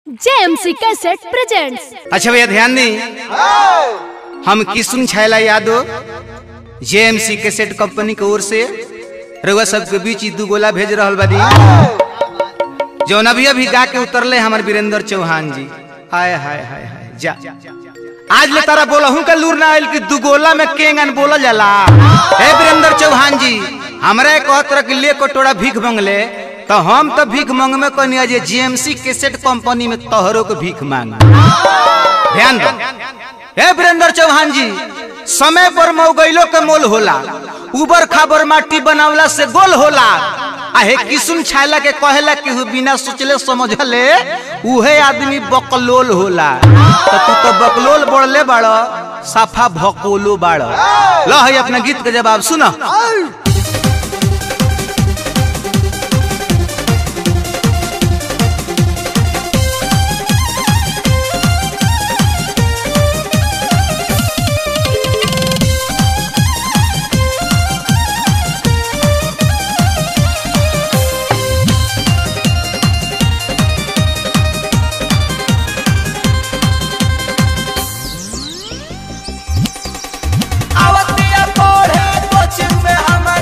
JMC cassette presents अच्छा भैया ध्यान दी हम किसुन छैला यादव जेएमसी कैसेट कंपनी के ओर से रउआ सबके बीच ई दू गोला भेज रहल बानी जौन अभी अभी गा के उतरले हमर वीरेंद्र चौहान जी हाय हाय हाय हाय जा आज ले तारा बोलहू का लूर ना आइल कि दू गोला में केंगन बोलल जाला हे वीरेंद्र चौहान जी हमरा कहत रह कि ले कटोरा भीख मंगले तो हम तो भीख मंगमे कहनी जे जीएमसी कैसेट कंपनी में तोहरो के भीख मांग ध्यान दो हे वीरेंद्र चौहान जी समय पर मौगैलो के मोल होला उबर खाबर माटी बनावला से गोल होला आ हे किसुन छायला के कहेला कि हु बिना सोचले समझले उहे आदमी बकलोल होला तो तू तो बकलोल बढ़ले बाड़ साफा भकोलो बाड़ लो है अपना गीत के जवाब सुनो आवतिया पढ़े कोचिंग में हमारा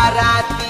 बाराती